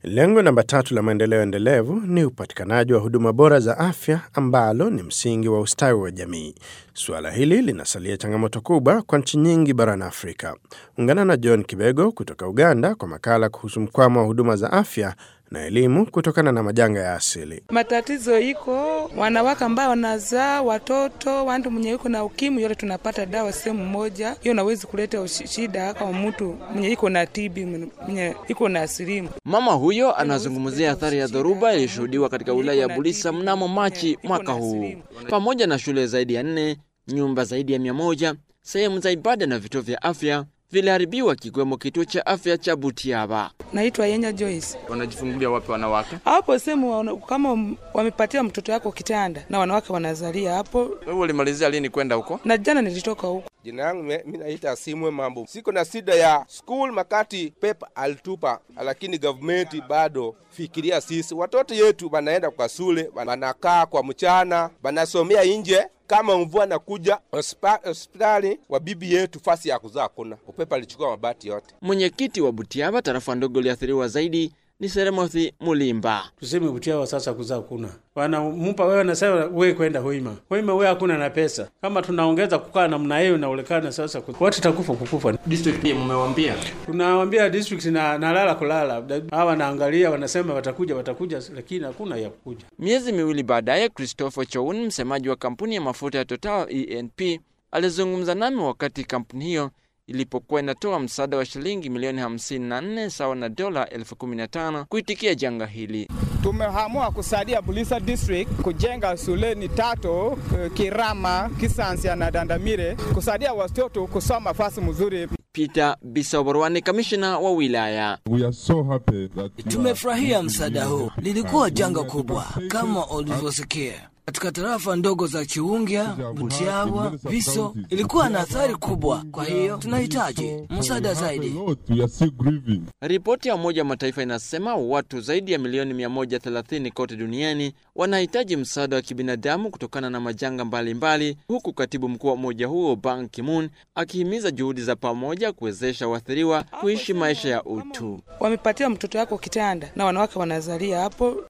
Lengo namba tatu la maendeleo endelevu ni upatikanaji wa huduma bora za afya ambalo ni msingi wa ustawi wa jamii. Suala hili linasalia changamoto kubwa kwa nchi nyingi barani Afrika. Ungana na John Kibego kutoka Uganda kwa makala kuhusu mkwamo wa huduma za afya na elimu kutokana na majanga ya asili. Matatizo iko wanawake ambao wanazaa watoto, wantu mwenye iko na ukimwi, yote tunapata dawa sehemu moja. Hiyo nawezi kuleta shida kama mtu mwenye iko na TB, mwenye iko na asilimu. Mama huyo anazungumzia athari ya dhoruba iliyoshuhudiwa katika wilaya ya Bulisa mnamo Machi mwaka huu. Pamoja na shule zaidi ya nne, nyumba zaidi ya mia moja, sehemu za ibada na vituo vya afya viliharibiwa kikiwemo kituo cha afya cha Butiaba. Naitwa Yenya Joyce. Wanajifungulia wapi wanawake? Hapo sehemu kama wamepatia mtoto yako kitanda na wanawake wanazalia hapo. Wewe ulimalizia lini kwenda huko? Na jana nilitoka huko. Jina yangu mi naita Simwe Mambo. Siko na shida ya school makati pepa alitupa, lakini government bado fikiria sisi watoto yetu wanaenda kwa shule, wanakaa kwa mchana, wanasomea nje kama mvua nakuja hospitali wa bibi yetu fasi ya kuzaa kuna upepo alichukua mabati yote. Mwenyekiti wa Butiaba, tarafa ndogo iliathiriwa zaidi ni Seremothi Mulimba. Tuseme Butiaba sasa kuzaa kuna wanampa wewe, nasema wewe kwenda Hoima, Hoima wewe hakuna na pesa. Kama tunaongeza kukaa namna hiyo, inaonekana sasa watu takufa kukufa. District pia mmewambia, tunawambia district na nalala kulala, hawa wanaangalia wanasema watakuja watakuja, lakini hakuna ya kukuja. Miezi miwili baadaye, Christopher Choun, msemaji wa kampuni ya mafuta ya Total ENP, alizungumza nami wakati kampuni hiyo ilipokuwa inatoa msaada wa shilingi milioni 54 sawa na dola elfu kumi na tano kuitikia janga hili. Tumeamua kusaidia Bulisa District kujenga shuleni tatu Kirama, Kisansia na Dandamire, kusaidia watoto kusoma fasi mzuri. Peter Bisoborwani, kamishna wa wilaya. So tumefurahia msaada huu, lilikuwa janga kubwa kama ulivyosikia katika tarafa ndogo za Chiungia, Butiawa, Viso ilikuwa na athari kubwa. Kwa hiyo tunahitaji msaada zaidi. Ripoti ya Umoja wa Mataifa inasema watu zaidi ya milioni 130 kote duniani wanahitaji msaada wa kibinadamu kutokana na majanga mbalimbali mbali, huku katibu mkuu wa umoja huo Ban Ki-moon akihimiza juhudi za pamoja kuwezesha waathiriwa kuishi maisha ya utu. Wamepatia mtoto yako kitanda na wanawake wanazalia hapo